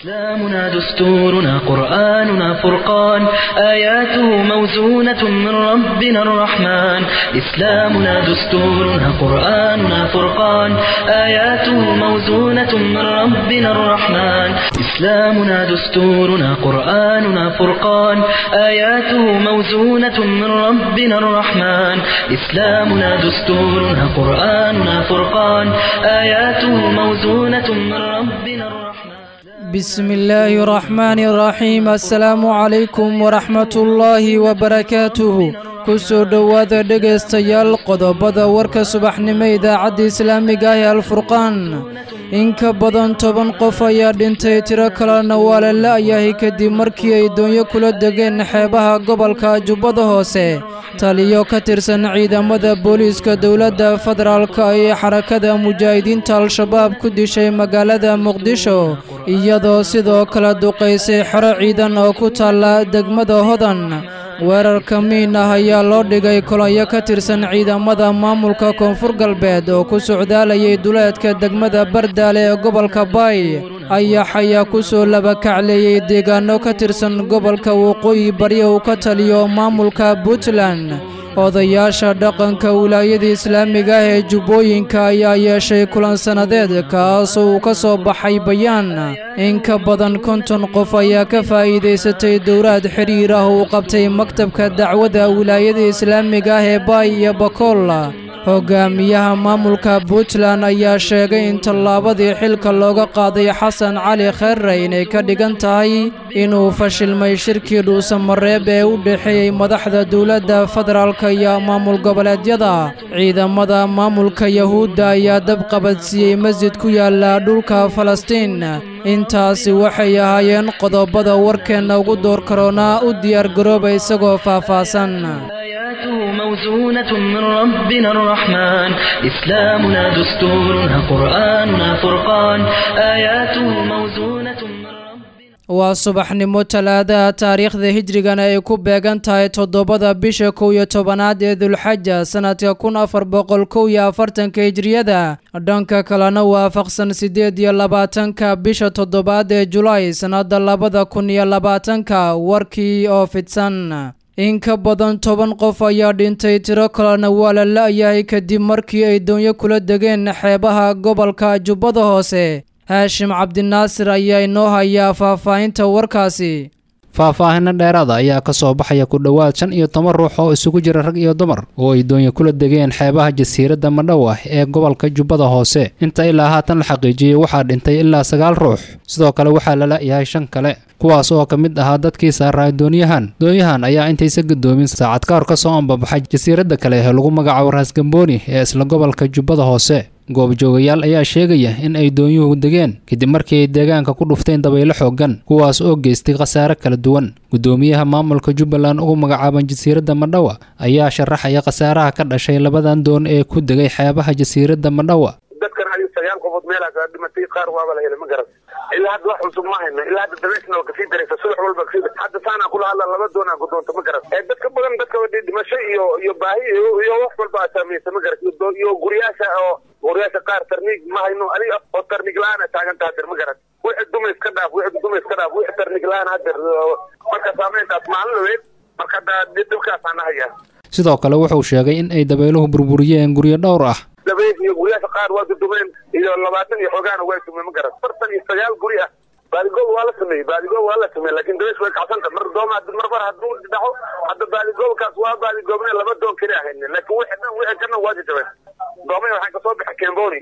إسلامنا دستورنا قرآننا فرقان آياته موزونة من ربنا الرحمن إسلامنا دستورنا قرآننا فرقان آياته موزونة من ربنا الرحمن إسلامنا دستورنا قرآننا فرقان آياته موزونة من ربنا الرحمن إسلامنا دستورنا قرآننا فرقان آياته موزونة من ربنا الرحمن بسم الله الرحمن الرحيم السلام عليكم ورحمة الله وبركاته kusoo dhowaada dhegaystayaal qodobada warka subaxnimo idaacadda islaamiga ah ee alfurqaan in ka badan toban qof ayaa dhintay tiro kalena waa la la'yahay kadib markii ay doonyo kula degeen xeebaha gobolka jubbada hoose taliyo ka tirsan ciidamada booliiska dowladda federaalka ee xarakada mujaahidiinta al-shabaab ku dishay magaalada muqdisho iyadoo sidoo kale duqaysay xero ciidan oo ku taalla degmada hodan weerarka miin ah ayaa loo dhigay kolonyo ka tirsan ciidamada maamulka koonfur galbeed oo ku socdaalayay duleedka degmada bardaale ee gobolka baay ayax ayaa ku soo labakacleeyey deegaano ka tirsan gobolka waqooyi bari uu ka taliyo maamulka puntland odayaasha dhaqanka wilaayada islaamiga ah ee jubbooyinka ayaa yeeshay kulan sannadeed kaasoo uu ka soo baxay bayaan in ka badan konton qof ayaa ka faa'iidaysatay dowlaad xidhiir ah uu qabtay maktabka dacwadda wilaayada islaamiga ah ee baay iyo bakool hogaamiyaha maamulka puntland ayaa sheegay in tallaabadii xilka looga qaaday xasan cali kheerre inay ka dhigan tahay inuu fashilmay shirkii dhuusamareeb ee u dhexeeyey madaxda dowladda federaalka iyo maamul goboleedyada ciidamada maamulka yahuudda ayaa dab qabadsiiyey masjid ku yaala dhulka falastiin intaasi waxay ahaayeen qodobada warkeenna ugu door karoonaa u diyaargarooba isagoo faahfaahsan آياته موزونة من ربنا الرحمن إسلامنا دستورنا قرآننا فرقان آياته موزونة من ربنا waa subaxnimo talaadaha taariikhda hijrigana ay ku beegan tahay toddobada bisha kow iyo tobanaad ee dulxaja sannadka kun afar boqol kow iyo afartanka hijriyada dhanka kalena waafaqsan siddeed iyo labaatanka bisha toddobaad ee julaay sannadda labada kun iyo labaatanka warkii oo fidsan in ka badan toban qof ayaa dhintay tiro kalena waa la la'yahay kadib markii ay doonyo kula degeen xeebaha gobolka jubbada hoose haashim cabdinaasir ayaa inoo hayaa faahfaahinta warkaasi faahfaahino dheeraada ayaa ka soo baxaya ku dhowaad shan iyo toban ruux oo isugu jira rag iyo dumar oo ay doonyo kula degeen xeebaha jasiiradda madhowa ee gobolka jubbada hoose inta ilaa haatan la xaqiijiyey waxaa dhintay ilaa sagaal ruux sidoo kale waxaa la la'yahay shan kale kuwaas oo ka mid ahaa dadkii saaraa doonyahan doonyahan ayaa intaysa gadoomin saacad ka hor ka soo ambabaxay jasiiradda kale ee lagu magacaabo raasgambooni ee isla gobolka jubbada hoose goobjoogayaal ayaa sheegaya in ay doonyuhu degeen kadib markii ay deegaanka ku dhufteen dabaylo xooggan kuwaas oo geystay khasaare kala duwan guddoomiyaha maamulka jubbaland ugu magacaaban jasiiradda madhawa ayaa sharaxaya khasaaraha ka dhashay labadan doon ee ku degay xeebaha jasiiradda madhawa dadkan adiga sagaal qofood meelaas dhimatay qaar waaba la helay ma garan ilaa hadda wax cusub ma hayno ilaa hadda dabeysna waa kasii daraysa subax walba kasii hadda saanaa kula hadla laba doonaa ku doonta ma garan dadka badan dadka dhimasho iyo iyo baahi iyo wax walba aa saamaysa ma garan iyo guryaasha oo guryaasha qaar tarniig ma hayno adiga oo tarniig la-aan taagan taha dir ma garan wixii duma iska dhaaf wixii duma iska dhaaf wixii tarniig la-aan hadir marka saameyntaas maalin laweyd marka hadda dhibkaasaan hayaa sidoo kale wuxuu sheegay in ay dabayluhu burburiyeen guryo dhowr ah dabeys iyo guryaasha qaar waa dudumeen iyo labaatan iyo xoogaana waa dumeen ma garan afartan iyo sagaal guri ah baadigoob waa la sameeyey baadigoob waa la sameeyey laakiin dabeys way kacsanta mar dooma mar mar hadduu dhaco hadda baadigoobkaas waa baadigoobne laba doon keli ahayne laakiin wixii dhan wixii kana waa jajabeen doomay waxaan kasoo baxay kemboni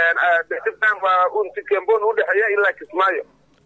dibkan waa unti kemboni udhexeeya ilaa kismaayo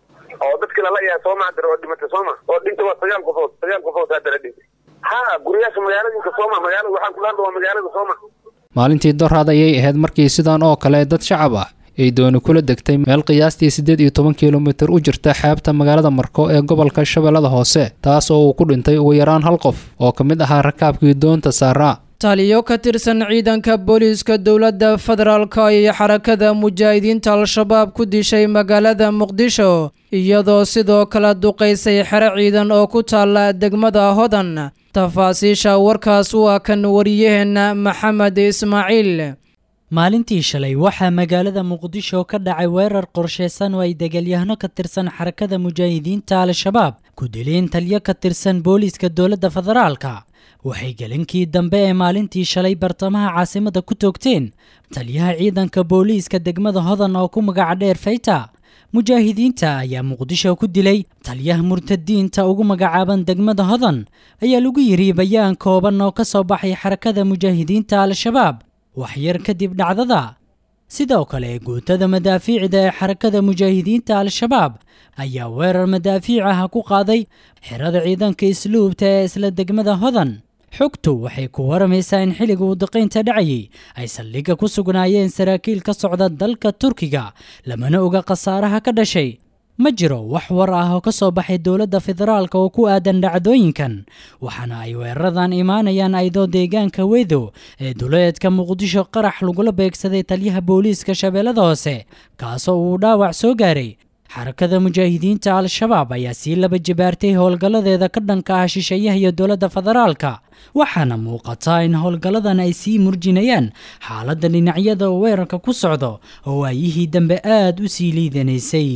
oo dadkii lala yahay sooma hadar oo dhimatay sooma oo dhintay waa sagaal qofood sagaal qofood hadda la dhintay ha guryaasha magaaladinka sooma magaalada waxaan kula hadla waa magaalada sooma maalintii doraad ayay ahayd markii sidan oo kale dad shacab ah ay dooni kula degtay meel qiyaastii siddeed iyo toban kilomitir u jirta xeebta magaalada marko ee gobolka shabeellada hoose taas oo uu ku dhintay ugu yaraan hal qof oo ka mid ahaa rakaabkii doonta saaraa taliyo ka tirsan ciidanka booliiska dowladda federaalka iyo xarakada mujaahidiinta al-shabaab ku dishay magaalada muqdisho iyadoo sidoo kale duqaysay xero ciidan oo ku taalla degmada hodan tafaasiisha warkaas waa kan wariyaheenna maxamed ismaaciil maalintii shalay waxaa magaalada muqdisho ka dhacay weerar qorshaysan oo ay degalyahano ka tirsan xarakada mujaahidiinta al-shabaab ku dileen taliyo ka tirsan booliiska dowladda federaalka waxay gelinkii dambe ee maalintii shalay bartamaha caasimada ku toogteen taliyaha ciidanka booliiska degmada hodan oo ku magaca dheer fayta mujaahidiinta ayaa muqdisho ku dilay taliyaha murtadiinta ugu magacaaban degmada hodan ayaa lagu yidhi bayaan kooban oo ka soo baxay xarakada mujaahidiinta al-shabaab waxyar kadib dhacdada sidoo kale guutada madaafiicda ee xarakada mujaahidiinta al-shabaab ayaa weerar madaafiic ah ku qaaday xerada ciidanka isluubta ee isla degmada hodan xogtu waxay ku waramaysaa in xilliga uu daqaynta dhacayay ay saldhigga ku sugnaayeen saraakiil ka socda dalka turkiga lamana oga khasaaraha ka dhashay ma jiro wax war ah oo ka soo baxay dowladda federaalka oo ku aadan dhacdooyinkan waxaana ay weeraradan imaanayaan aydoo deegaanka wedo ee duleedka muqdisho qarax lagula beegsaday taliyaha booliiska shabeellada hoose kaasoo uu dhaawac soo gaaray xarakada mujaahidiinta al-shabaab ayaa sii laba jibaartay howlgalladeeda ka dhanka ah shisheeyaha iyo dowladda federaalka waxaana muuqataa in howlgalladan ay sii murjinayaan xaaladda dhinacyada weerarka ku socdo oo waayihii dambe aad u sii liidanaysay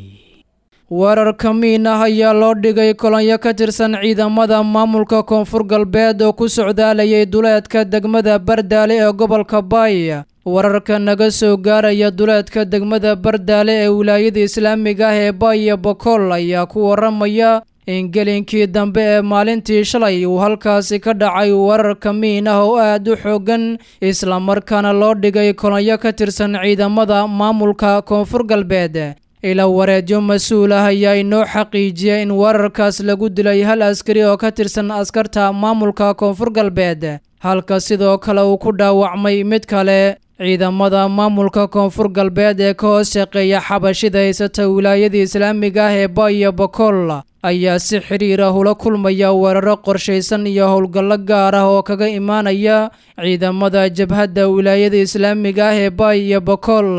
weerar kamiin ah ayaa loo dhigay kolonyo ka tirsan ciidamada maamulka koonfur galbeed oo ku socdaalayay duleedka degmada bardaale ee gobolka baay wararka naga soo gaaraya duleedka degmada bardaale ee wilaayada islaamiga ah ee baaya bokool ayaa ku waramaya in gelinkii dambe ee maalintii shalay uu halkaasi ka dhacay weerar kamiin ah oo aad u xoogan islamarkaana loo dhigay kolonyo ka tirsan ciidamada maamulka koonfur galbeed ila wareedyo mas-uul ah ayaa inoo xaqiijiya in weerarkaas lagu dilay hal askari oo ka tirsan askarta maamulka koonfur galbeed halka sidoo kale uu ku dhaawacmay mid kale ciidamada maamulka koonfur galbeed ee ka hoos shaqeeya xabashida haysata wilaayada islaamiga ah ee baaya bokool ayaa si xidhiir ah ula kulmaya weeraro qorshaysan iyo howlgallo gaar ah oo kaga imaanaya ciidamada jabhadda wilaayada islaamiga ah ee baaya bokool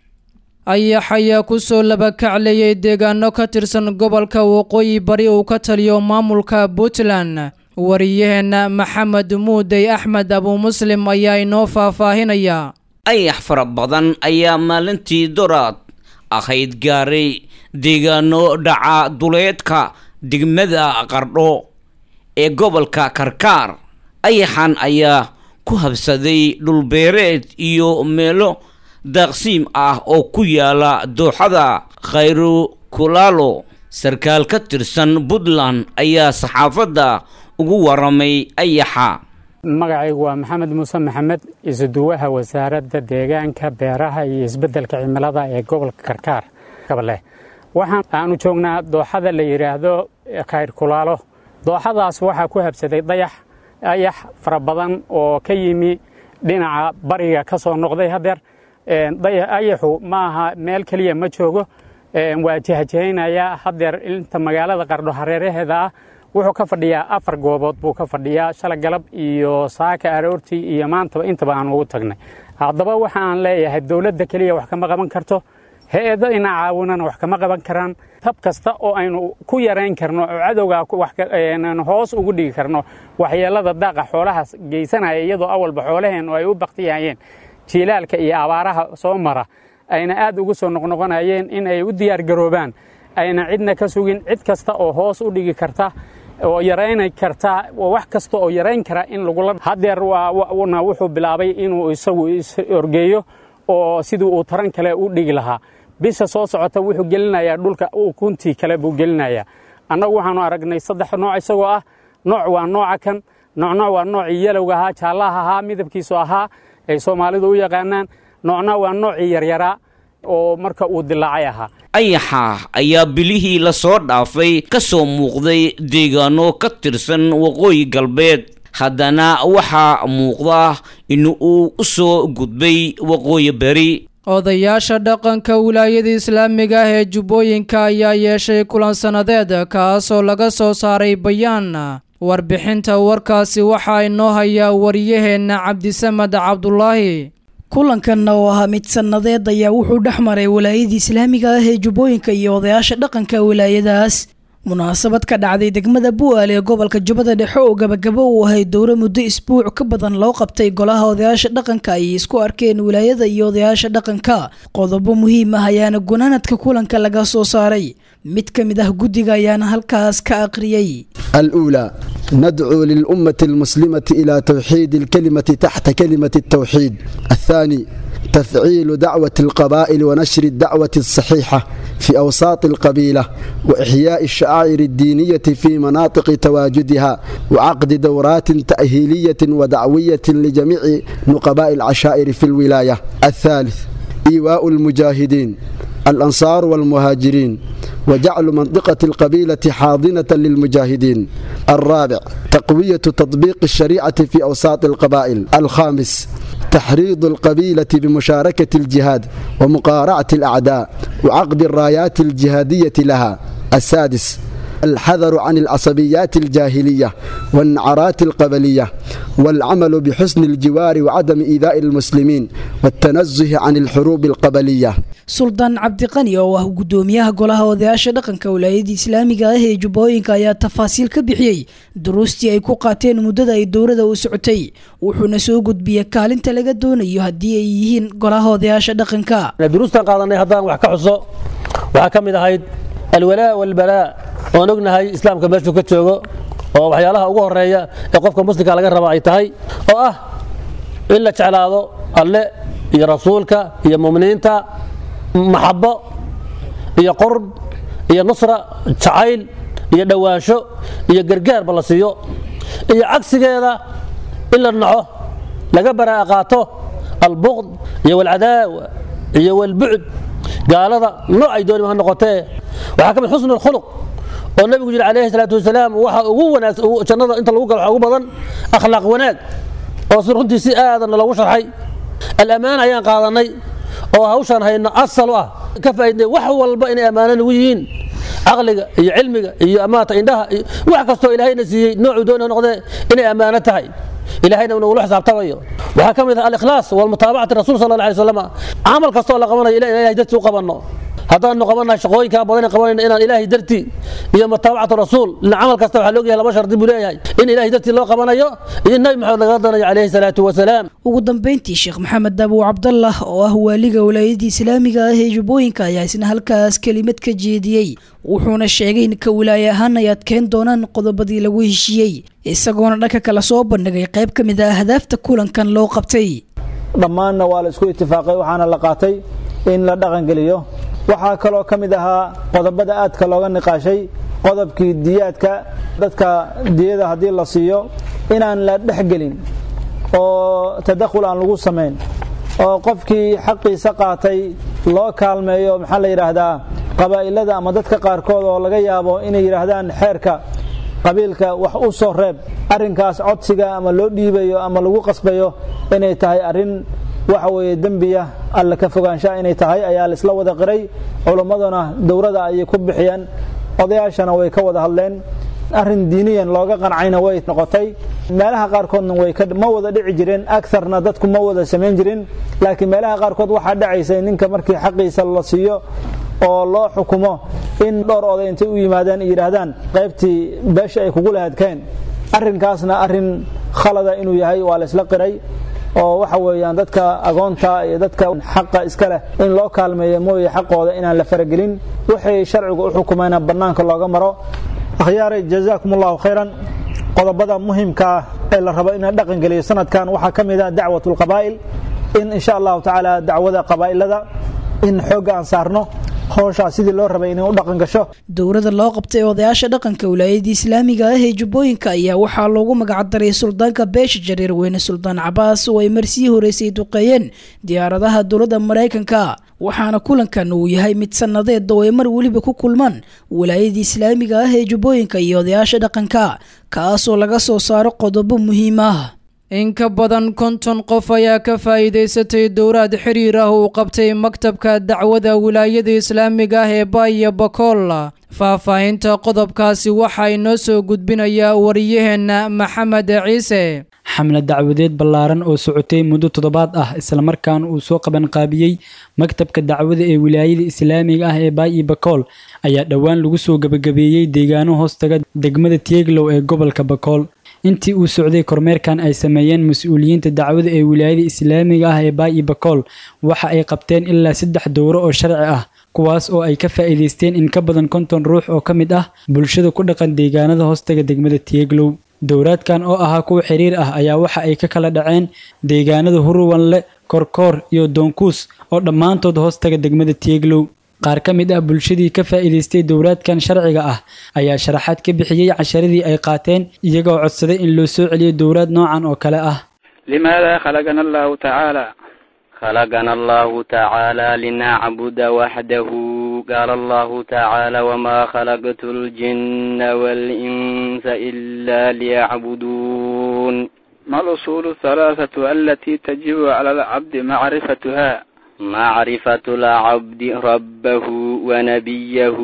ayax ayaa kusoo labakacleeyay deegaano ka tirsan gobolka waqooyi bari uu ka taliyo maamulka puntland wariyaheenna maxamed muudey axmed abuu muslim ayaa inoo faahfaahinaya ayax fara badan ayaa maalintii doraad ahayd gaaray deegaano dhaca duleedka degmada qardho ee gobolka karkaar ayaxan ayaa ku habsaday dhulbeereed iyo meelo daaqsiim ah oo ku yaala dooxada khayru kulaalo sarkaal ka tirsan puntland ayaa saxaafadda ugu waramay ayaxa magacaygu waa maxamed muuse maxamed isuduwaha wasaaradda deegaanka beeraha iyo isbeddelka cimilada ee gobolka karkaar gabaleh waxaan aanu joognaa dooxada la yidhaahdo khayr kulaalo dooxadaas waxaa ku habsaday dayax ayax fara badan oo ka yimi dhinaca bariga ka soo noqday hadeer ayaxu ma aha meel keliya ma joogo waa jahjahaynaya hadeer inta magaalada qardho hareeraheeda ah wuxuu ka fadhiyaa afar goobood buu ka fadhiyaa shala galab iyo saaka aroortii iyo maantaba intaba aan ugu tagnay haddaba waxaan leeyahay dowladda keliya wax kama qaban karto hay-ado ina caawinana wax kama qaban karaan tab kasta oo aynu ku yarayn karno oo cadowga hoos ugu dhigi karno waxyeelada daaqa xoolahaas geysanaya iyadoo awalba xoolaheennu ay u baktiyayeen jiilaalka iyo abaaraha soo mara ayna aad ugu soo noqnoqonayeen in ay u diyaargaroobaan ayna cidna ka sugin cid kasta oo hoos u dhigi karta oo yarayna karta wax kasta oo yarayn kara in lagula hadeer na wuxuu bilaabay inuu isagu is-orgeeyo oo sidii uu taran kale u dhigi lahaa bisha soo socota wuxuu gelinayaa dhulka kuntii kale buu gelinayaa annagu waxaanu aragnay saddex nooc isagoo ah nooc waa nooca kan noocnooc waa noocii yalowga ahaa jaallaha ahaa midabkiisu ahaa ay soomaalidu u yaqaanaan noocna waa noocii yaryaraa oo marka uu dilaacay ahaa ayaxa ayaa bilihii lasoo dhaafay ka soo muuqday deegaano ka tirsan waqooyi galbeed haddana waxaa muuqda in uu u soo gudbay waqooyi beri odayaasha dhaqanka wilaayada islaamiga ah ee jubbooyinka ayaa yeeshay kulan sannadeed kaasoo laga soo saaray bayaan warbixinta warkaasi waxaa inoo hayaa wariyaheenna cabdisamed cabdulaahi kulankanna oo ahaa mid sannadeed ayaa wuxuu dhex maray wilaayada islaamiga ah ee jubbooyinka iyo odayaasha dhaqanka wilaayadaas munaasabad ka dhacday degmada bu'aale ee gobolka jubbada dhexe oo gabagabo uu ahay dowro muddo isbuuc ka badan loo qabtay golaha odayaasha dhaqanka ayay isku arkeen wilaayada iyo odayaasha dhaqanka qodobo muhiim ah ayaana gunaanadka kulanka laga soo saaray mid ka mid ah guddiga ayaana halkaas ka aqriyey الأولى ندعو للأمة المسلمة إلى توحيد الكلمة تحت كلمة التوحيد الثاني تفعيل دعوة القبائل ونشر الدعوة الصحيحة في أوساط القبيلة وإحياء الشعائر الدينية في مناطق تواجدها وعقد دورات تأهيلية ودعوية لجميع نقباء العشائر في الولاية الثالث إيواء المجاهدين الأنصار والمهاجرين وجعل منطقة القبيلة حاضنة للمجاهدين الرابع تقوية تطبيق الشريعة في أوساط القبائل الخامس تحريض القبيلة بمشاركة الجهاد ومقارعة الأعداء وعقد الرايات الجهادية لها السادس الحذر عن العصبيات الجاهلية والنعرات القبلية والعمل بحسن الجوار وعدم إيذاء المسلمين والتنزه عن الحروب القبلية suldaan cabdiqani oo ah guddoomiyaha golaha odayaasha dhaqanka wilaayada islaamiga ah ee jubbooyinka ayaa tafaasiil ka bixiyey duruustii ay ku qaateen muddada ay dowlada u socotay wuxuuna soo gudbiyey kaalinta laga doonayo haddii ay yihiin golaha odayaasha dhaqanka duruustan qaadanay haddaan wax ka xuso waxaa ka mid ahayd alwalaa walbalaa oon ognahay islaamka meeshuu ka joogo oo waxyaalaha ugu horeeya ee qofka muslimka laga raba ay tahay oo ah in la jeclaado alle iyo rasuulka iyo muminiinta maxabo iyo qurb iyo nusra jacayl iyo dhowaansho iyo gargaarba la siiyo iyo cagsigeeda in la naco laga baraa'a qaato albuqd iyo walcadaawa iyo walbucd gaalada noocay doonima ha noqotee waxaa ka mid xusnu alkhuluq oo nabigu yidhi calayhi salaatu wasalaam waxa ugu wanaagsan jannada inta lagu galo waxa ugu badan akhlaaq wanaag oo si runtii si aadanna loogu sharxay alamaana ayaan qaadanay oo hawshaan hayno asal u ah ka faaidnay wax walba inay ammaano nagu yihiin caqliga iyo cilmiga iyo amaata indhaha iyo wax kastoo ilaahayna siiyey noocuu doona noqdee inay ammaano tahay ilahayna nagula xisaabtamayo waxaa ka mid ah alikhlaas walmutaabacati rasul sal alla alay wasalam camal kastoo la qabanayo ila ilahay dartii u qabanno haddaanu qabannahay shaqooyinkaa badan qabanayna inaan ilaahay dartii iyo mutaabacatu rasuul ila camal kasta waxaa loogayahay laba shardi buu leeyahay in ilaahay dartii loo qabanayo iyo nabi maxamed laga danayo calayhi salaatu wasalaam ugu dambeyntii sheekh maxamed dabow cabdallah oo ah waaliga wilaayadii islaamiga ah ee jubbooyinka ayaa isna halkaas kelimad ka jeediyey wuxuuna sheegay in ka wilaaye ahaan ay adkeyn doonaan qodobadii lagu heshiiyey isagoona dhanka kale soo bandhigay qayb ka mid ah ahdaafta kulankan loo qabtay dhammaanna waa la isku itifaaqay waxaana la qaatay in la dhaqangeliyo waxaa kaloo ka mid ahaa qodobada aadka looga niqaashay qodobkii diyaadka dadka diyada haddii la siiyo inaan la dhexgelin oo tadakhul aan lagu samayn oo qofkii xaqiisa qaatay loo kaalmeeyo maxaa la yidhaahdaa qabaa'ilada ama dadka qaarkood oo laga yaabo inay yidhaahdaan xeerka qabiilka wax u soo reeb arrinkaas codsiga ama loo dhiibayo ama lagu qasbayo inay tahay arrin waxa weeye dembiya alla ka fogaanshaha inay tahay ayaa la isla wada qiray culimmaduna dowrada ayay ku bixiyeen odayaashana way ka wada hadleen arrin diiniyan looga qancayna way noqotay meelaha qaarkoodna way ma wada dhici jireen agarna dadku ma wada samayn jirin laakiin meelaha qaarkood waxaa dhacaysay ninka markii xaqiisa la siiyo oo loo xukumo in dhowr oday intay u yimaadeen yidhaahdaan qaybtii beesha ay kugu lahadkeen arrinkaasna arrin khalada inuu yahay waa la isla qiray oo waxa weeyaan dadka agoonta iyo dadka xaqa iska leh in loo kaalmeeyo mooye xaqooda inaan la faragelin waxay sharcigu u xukumayna bannaanka looga maro akhyaaray jazaakum allahu khayran qodobada muhimka ah ee la rabo in la dhaqan geliyo sanadkan waxaa ka mid ah dacwat lqabaa'il in insha allahu tacaala dacwada qabaa'ilada in xoogga aan saarno howshaa sidii loo rabay inay u dhaqan gasho dowrada loo qabtay odayaasha dhaqanka wilaayadii islaamiga ah ee jubbooyinka ayaa waxaa loogu magacdaray suldaanka beesha jareer weyne suldaan cabaas oo ay marsii horeysay duqeeyeen diyaaradaha dowladda maraykanka waxaana kulankan uu yahay mid sannadeed oo ay mar weliba ku kulmaan wilaayadii islaamiga ah ee jubbooyinka iyo odayaasha dhaqanka kaasoo laga soo saaro qodobo muhiim ah in ka badan konton qof ayaa ka faa'iidaysatay dowraad xiriir ah uu qabtay maktabka dacwada wilaayada islaamiga ah ee baaya bakool faahfaahinta qodobkaasi waxaa inoo soo gudbinayaa wariyaheenna maxamed ciise xamle dacwadeed ballaaran oo socotay muddo toddobaad ah islamarkaana uu soo qabanqaabiyey maktabka dacwada ee wilaayada islaamiga ah ee baayi bakool ayaa dhowaan lagu soo gebagabeeyey deegaano hoostaga degmada tieglow ee gobolka bakool intii uu socday kormeerkan ay sameeyeen mas-uuliyiinta dacwada ee wilaayada islaamiga ah ee baayi bakool waxa ay qabteen ilaa saddex dowro oo sharci ah kuwaas oo ay ka faa'iidaysteen in ka badan konton ruux oo ka mid ah bulshada ku dhaqan deegaanada hoostaga degmada tieglow dowraadkan oo ahaa kuwa xiriir ah ayaa waxa ay ka kala dhaceen deegaanada huruwanle korkoor iyo doonkuus oo dhammaantood hoostaga degmada tieglow qaar ka mid ah bulshadii ka faa'iidaystay dowraadkan sharciga ah ayaa sharaxaad ka bixiyey casharadii ay qaateen iyagoo codsaday in loo soo celiyo dowraad noocan oo kale ah limaada khalaqana allahu tacaala خلقنا الله تعالى لنعبد وحده قال الله تعالى وما خلقت الجن والإنس إلا ليعبدون ما الأصول الثلاثة التي تجب على العبد معرفتها معرفة العبد ربه ونبيه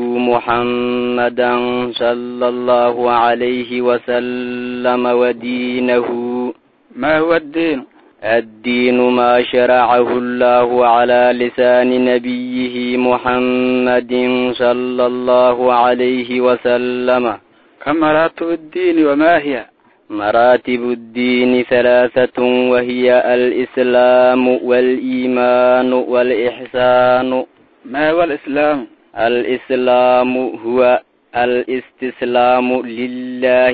محمدا صلى الله عليه وسلم ودينه ما هو الدين الدين ما شرعه الله على لسان نبيه محمد صلى الله عليه وسلم كم مراتب الدين وما هي مراتب الدين ثلاثة وهي الإسلام والإيمان والإحسان ما هو الإسلام الإسلام هو الاستسلام لله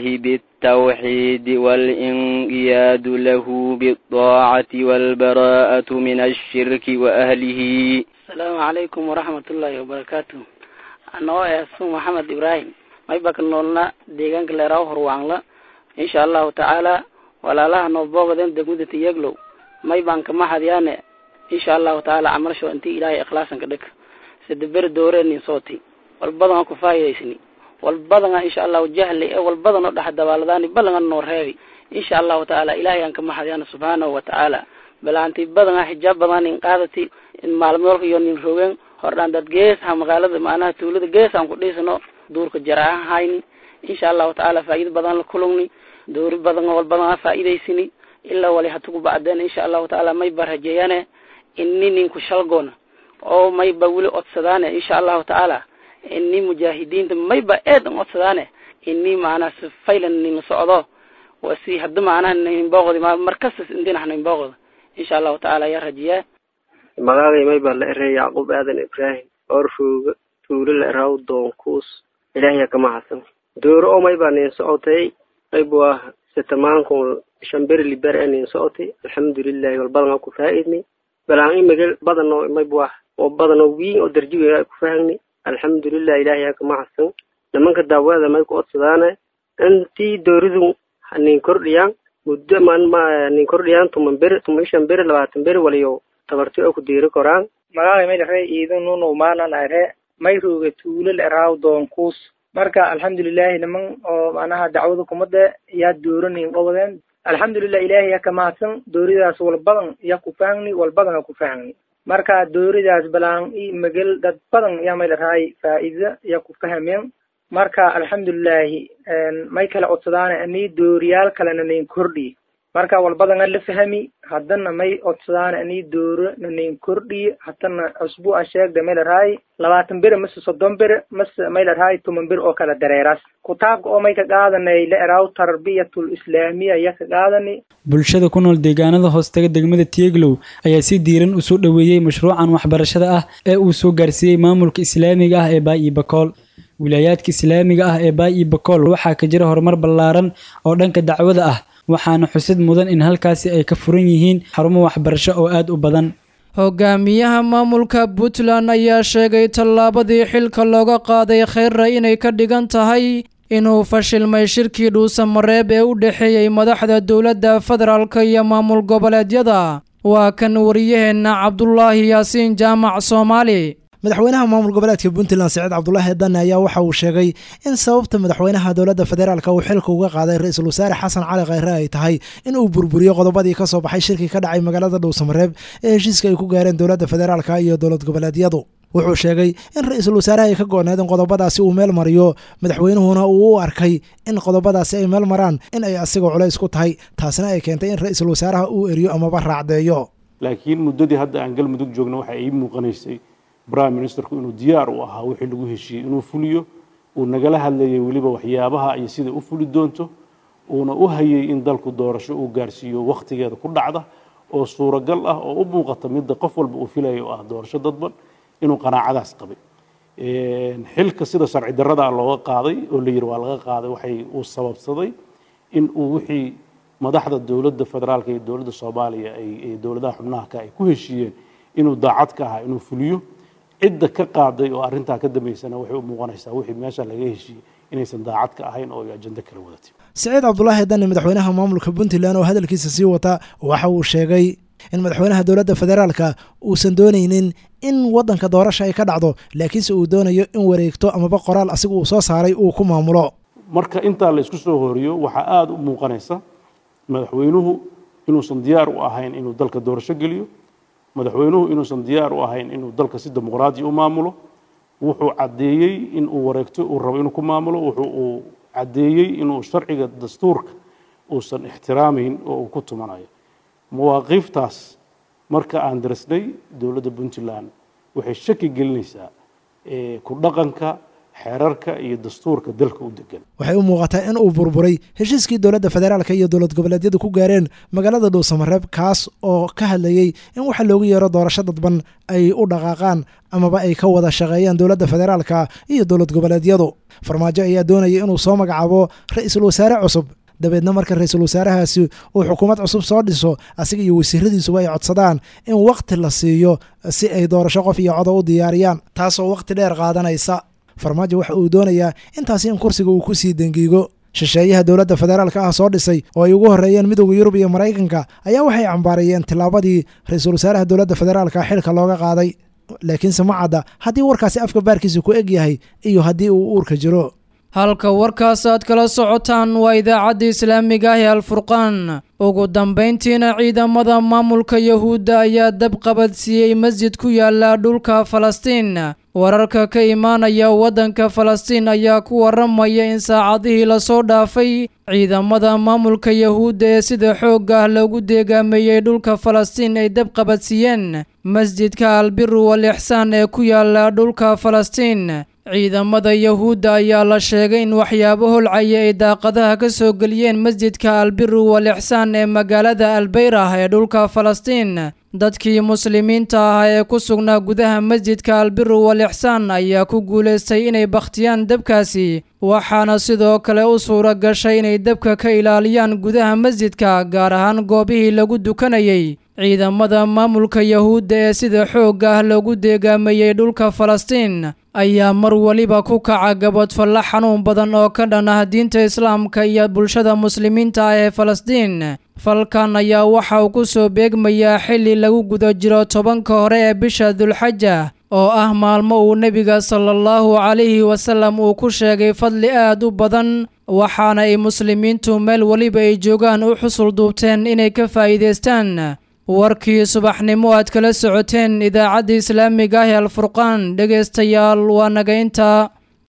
بالتوحيد والانقياد له بالطاعة والبراءة من الشرك وأهله السلام عليكم ورحمة الله وبركاته أنا اسمي محمد إبراهيم ما يبقى نولنا ديغان كليراو هروانلا إن شاء الله تعالى ولا لها نوبوغ دين دقودة يقلو ما يبقى كما حديانة إن شاء الله تعالى عمل شو أنتي إلهي إخلاصا كدك سدبر دورين صوتي والبضن أكو فايدة walbadana insha allahu jahli ee walbadan oo dhex dabaaladaani balanga noo reebi insha allahu tacaala ilahay aan ka maxadiyana subxaanahu watacaala balaanti badana xijaab badan in qaadati in maalmoolka iyo nin rogen hordhaan dad geesaha magaalada macnaha tuulada gees aan ku dhiisano duurka jaraahan hayni insha allahu tacaala faa'iido badan la kulungni doori badan walbadana faa'iidaysini ilaa wali hatugu bacdeen insha allahu tacaala may ba rajeeyane inni ninku shalgoona oo may ba weli odsadaane insha allahu tacaala ini mujaahidiinta mayba eed an codsadaane ini macnaha si faylan nin socdo wa si hadda macnaha ninbooqdi markastas indinax ninbooqda insha allahu tacaala yaa rajiyaa magacay mayba la erey yacquub aadan ibraahim orfooga tuulo la eraw doonkuus ilaahya kama hasan dooro oo mayba nin socotay qayb waa sitamaanku shamberi liber ee nin socotay alxamdulilahi walbadan ku faaidni balaan imagel badan oo mayba oo badan oo wiin oo darjiga ku faahagni alxamdulilah ilahay aa kama hasan nimanka daawada may ku odsadaane intii dooridu nin kordhiyaan muddo man ma nin kordhiyaan tuman beri tuman shan beri labaatan beri waliyo tabarti oo ku diiri koraan magacay may dhare iidan nuno maanan are may rooga tuulo la eraaw doonkuus marka alxamdulilahi niman oo macnaha dacwada kumada yaa dooranin qobodeen alxamdulilah ilahay yaa kama hasan dooridaas walbadan yaa ku fahangni walbadan aa ku fahangni marka dooridaas balaan i magel dad badan yaa may dharaay faa'iida yaa ku fahameen marka alxamdulilahi may kala codsadaane ani dooriyaal kalena nain kordhiye marka walbadana la fahami haddana may codsadaane ani dooro nanain kordhiye haddana cusbuuca sheegda may dharaay labaatan bere mase soddon bere mase may dharaay toman bere oo kala dareeraas kutaabka oo may ka qaadanay la eraaw tarbiyatul islaamiya yaa ka qaadani bulshada ku nool deegaanada hoostaga degmada tieglow ayaa si diiran usoo dhoweeyey mashruucan waxbarashada ah ee uu soo gaarsiiyey maamulka islaamiga ah ee baayi bakool wilaayaadka islaamiga ah ee baayi bakool waxaa ka jira horumar ballaaran oo dhanka dacwada ah waxaana xusid mudan in halkaasi ay ka furan yihiin xarumo waxbarasho oo aad u badan hogaamiyaha maamulka puntland ayaa sheegay tallaabadii xilka looga qaaday kheyra inay ka dhigan tahay inuu fashilmay shirkii dhuusamareeb ee u dhexeeyey madaxda dowladda federaalk iyo maamul goboleedyada waa kan wariyaheenna cabdulaahi yaasiin jaamac soomaali madaxweynaha maamul goboleedka puntland saciid cabdulaahi dane ayaa waxa uu sheegay in sababta madaxweynaha dowladda federaalk uu xilka uga qaaday ra-iisul wasaare xasan cali kheyre ay tahay in uu burburiyo qodobadii ka soo baxay shirkii ka dhacay magaalada dhowsamareeb ee heshiiska ay ku gaareen dowladda federaalk iyo dowlad goboleedyadu wuxuu sheegay in ra-iisul wasaaraha ay ka go-need in qodobadaasi uu meel mariyo madaxweynuhuna uu u arkay in qodobadaasi ay meel maraan in ay asigoo culays ku tahay taasina ay keentay in ra-iisul wasaaraha uu eriyo amaba raacdeeyo laakiin muddadii hadda aan galmudug joogna waxa ii muuqanaysay prime ministerku inuu diyaar u ahaa wixii lagu heshiiyey inuu fuliyo uu nagala hadlayay weliba waxyaabaha iyo sida u fuli doonto uuna u hayay in dalku doorasho uu gaarsiiyo wakhtigeeda ku dhacda oo suuragal ah oo u muuqata midda qof walba uu filaya oo ah doorasho dadban inuu qanaacadaas qabay xilka sida sharci darrada looga qaaday oo la yidhi waa laga qaaday waxay uu sababsaday in uu wixii madaxda dowladda federaalka iyo dowladda soomaaliya ay dowladaha xubnaha ka ay ku heshiiyeen inuu daacad ka ahaa inuu fuliyo cidda ka qaaday oo arrintaa ka dambaysana waxay u muuqanaysaa wixii meesha laga heshiiyey inaysan daacad ka ahayn oo ay ajando kala wadatay siciid cabdulaahi dani madaxweynaha maamulka puntland oo hadalkiisa sii wata waxa uu sheegay in madaxweynaha dowladda federaalka uusan doonaynin in waddanka doorasha ay ka dhacdo laakiinse uu doonayo in wareegto amaba qoraal asiga uu soo saaray uu ku maamulo marka intaa la isku soo horiyo waxaa aada u muuqanaysa madaxweynuhu inuusan diyaar u ahayn inuu dalka doorasho geliyo madaxweynuhu inuusan diyaar u ahayn inuu dalka si dimuqraadi u maamulo wuxuu caddeeyey in uu wareegto uu rabo inuu ku maamulo wuxuu uu caddeeyey inuu sharciga dastuurka uusan ixtiraamayn oo uu ku tumanayo mawaaqiiftaas marka aan darisnay dowladda puntland waxay shaki gelinaysaa ku dhaqanka xeerarka iyo dastuurka dalka u degan waxay u muuqataa in uu burburay heshiiskii dowladda federaalka iyo dowlad goboleedyadu ku gaareen magaalada dhuusamareeb kaas oo ka hadlayey in waxa loogu yeero doorasho dadban ay u dhaqaaqaan amaba ay ka wada shaqeeyaan dowladda federaalka iyo dowlad goboleedyadu farmaajo ayaa doonaya inuu soo magacaabo ra-iisul wasaare cusub dabeedna marka ra-iisul wasaarahaasi uu xukuumad cusub soo dhiso asiga iyo wasiiradiisuba ay codsadaan in wakhti la siiyo si ay doorasho qof iyo codo u diyaariyaan taasoo wakhti dheer qaadanaysa farmaajo waxa uu doonayaa intaasi in kursiga uu ku sii dengiigo shisheeyaha dowladda federaalka ah soo dhisay oo ay ugu horreeyeen midowda yurub iyo maraykanka ayaa waxay cambaarayeen tillaabadii ra-iisul wasaaraha dowladda federaalka xilka looga qaaday laakiinse ma cadda haddii warkaasi afka baarkiisa ku eg yahay iyo haddii uu uurka jiro halka warkaas aad kala socotaan waa idaacadda islaamiga ah ee alfurqaan ugu dambayntiina ciidamada maamulka yahuudda ayaa dab qabadsiiyey masjid ku yaala dhulka falastiin wararka ka imaanaya waddanka falastiin ayaa ku waramaya in saacadihii lasoo dhaafay ciidamada maamulka yahuudda ee sida xoogga ah loogu deegaameeyey dhulka falastiin ay dab qabadsiiyeen masjidka albiru wal ixsaan ee ku yaala dhulka falastiin ciidamada yahuudda ayaa la sheegay in waxyaabo holcaya ay daaqadaha ka soo geliyeen masjidka albiru wal ixsaan ee magaalada albeyrah ee dhulka falastiin dadkii muslimiinta ah ee ku sugnaa gudaha masjidka albiru wal ixsaan ayaa ku guulaystay inay bakhtiyaan dabkaasi waxaana sidoo kale u suura gashay inay dabka ka ilaaliyaan gudaha masjidka gaar ahaan goobihii lagu dukanayay ciidamada maamulka yahuudda ee sida xoogga ah loogu deegaameeyey dhulka falastiin ayaa mar weliba ku kaca gabadfalla xanuun badan oo ka dhan ah diinta islaamka iyo bulshada muslimiinta ah ee falastiin falkan ayaa waxa uu ku soo beegmayaa xilli lagu guda jiro tobanka hore ee bisha dulxaja oo ah maalmo uu nebiga sala allahu calayhi wasallam uu ku sheegay fadli aad u badan waxaana ay muslimiintu meel weliba ay joogaan u xusul duubteen inay ka faa'iidaystaan warkii subaxnimo aad kala socoteen idaacadda islaamiga ah ee alfurqaan dhegaystayaal waa naga intaa